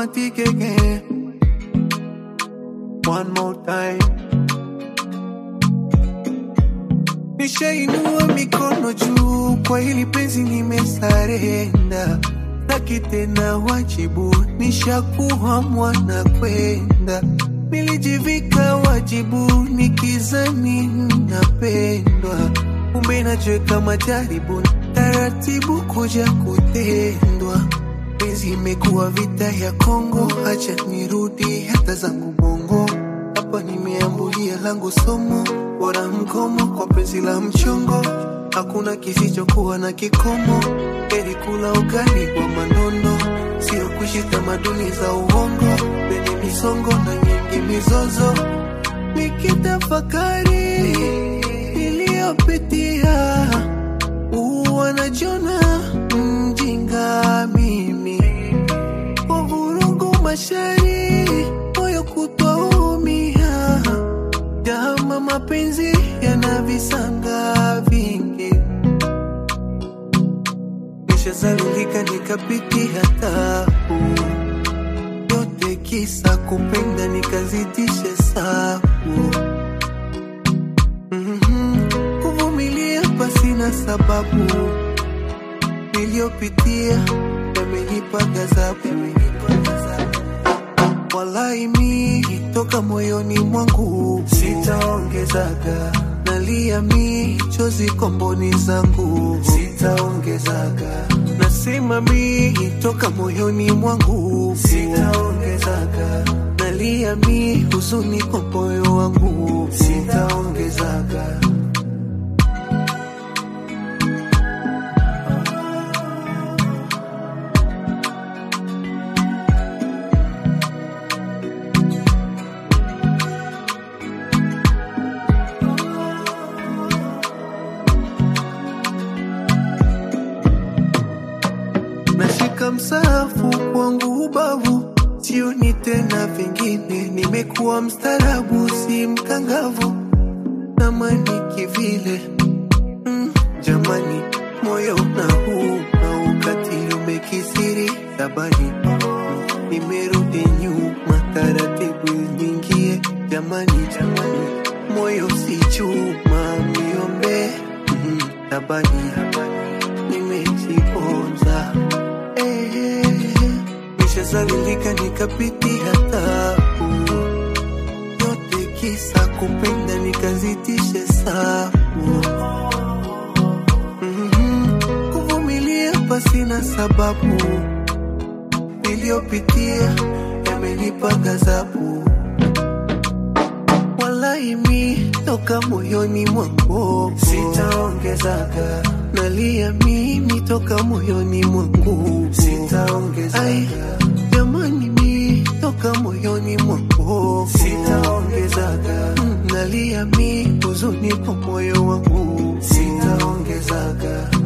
romantic again. One more time. Nishainua mikono juu kwa hili penzi nimesarenda, taki tena wajibu, nishakuwa mwana kwenda. Nilijivika wajibu nikizani napendwa, kumbe najiweka majaribu, taratibu kuja kutendwa. Penzi imekuwa vita ya Kongo, acha nirudi hata zangu bongo. Hapa nimeambulia langu somo, bora mkomo kwa penzi la mchongo. Hakuna kisichokuwa na kikomo, heri kula ugali wa manono, sio kuishi tamaduni za uongo penye misongo na nyingi mizozo. Nikitafakari niliyopitia, wanajona mjinga mimi kwa vurugu mashari moyo kutoumia jama mapenzi yana visanga vingi nishazalilika nikapitia tabu yote kisa kupenda nikazidisha sabu Mhm. kuvumilia pasina sababu niliyopitia yamenipa ghadhabu Walai mi toka moyoni mwangu sitaongezaga, nalia mi chozi komboni zangu sitaongezaga, nasema mi toka moyoni mwangu sitaongezaga, nalia mi huzuni kwa moyo wangu sitaongezaga. nashika msahafu kwangu ubavu, sioni tena vingine, nimekuwa mstarabu, si mkangavu, namani kivile mm, jamani, moyo unauma, ukatili umekisiri tabani, nimerudi nyuma, taratibu nyingie, jamani, jamani, moyo si chuma, niombe mm, tabani, nimejiponza eh, nishazalilika nikapitia tabu yote kisa kupenda nikazidisha sabu Mhm. kuvumilia pasina sababu niliyopitia yamenipa ghadhabu Walai mi toka moyoni mwangu sitaongezaga, nalia mimi toka moyoni mwangu sitaongezaga, jamani mi toka moyoni mwangu sitaongezaga, Mm, nalia mi huzuni kwa moyo wangu sitaongezaga.